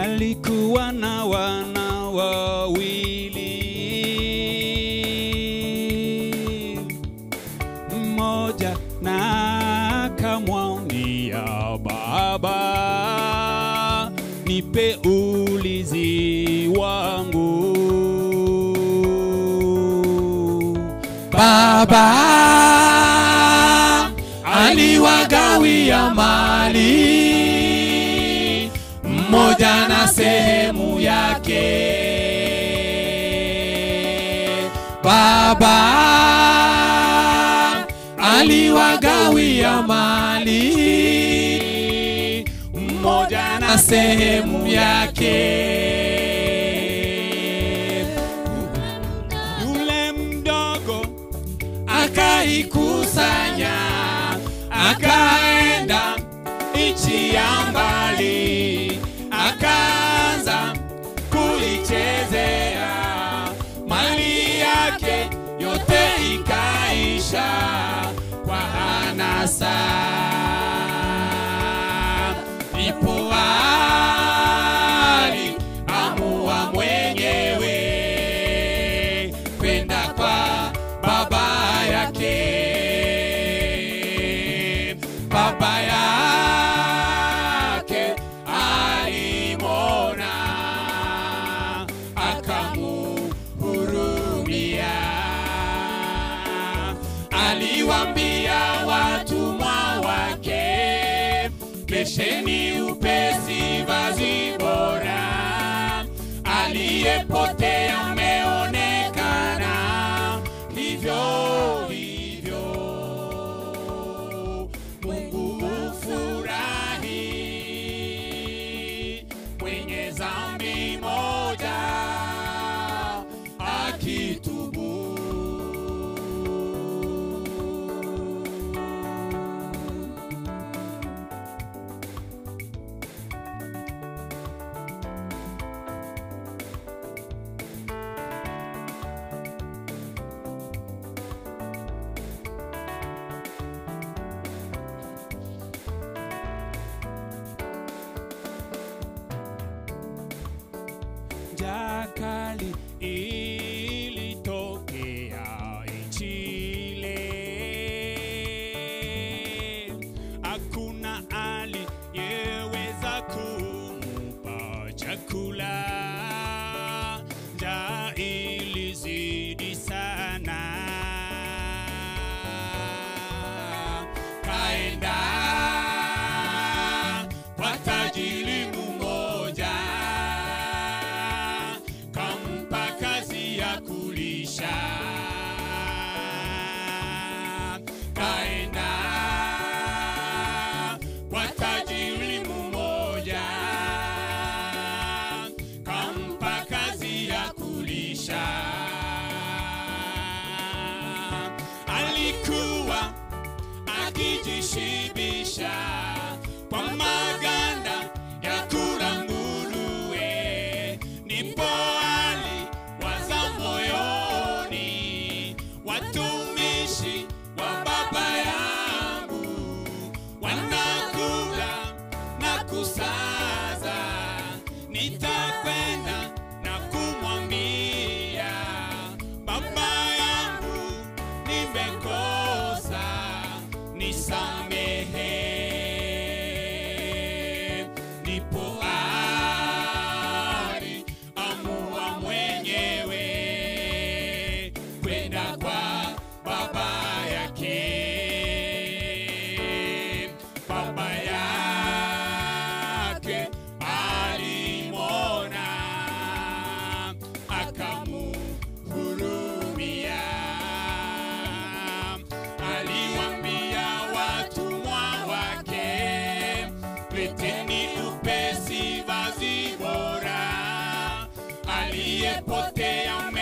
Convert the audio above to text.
alikuwa na wana wawili, mmoja na akamwambia baba, nipe ulizi wangu. Baba aliwagawia mali, mmoja na sehemu yake. Baba aliwagawia mali, mmoja na sehemu yake. Yule mdogo akaikusanya akaenda nchi ya mbali akaanza kuichezea mali yake yote ikaisha kwa anasa ipo ali amua mwenyewe kwenda kwa baba yake baba yake alimona akamuhurumia aliwambia watumwa wake kesheni upesi vazi bora aliyepotea ameonekana hivyo hivyo mungu hufurahi mwenye zambi moja akitubu njaa kali ilitokea nchi ile, hakuna aliyeweza kumupa chakula. Njaa ilizidi sana, kaenda kwa tajiri mmoja kampa kazi ya kulisha kaenda kwa tajiri mmoja kampa kazi ya kulisha alikuwa akijishibisha kwa maganda ya kula nguruwe, ndipo aliwaza moyoni, watumishi wa baba yangu wanakula na kusaza, nitakwenda na kumwambia baba yangu nimekosa, nisamehe. Nipo ari amua mwenyewe kwenda kwa baba yake. Baba yake alimwona akamuhurumia aliwambia watumwa wake, leteni upesi vazi bora, aliyepotea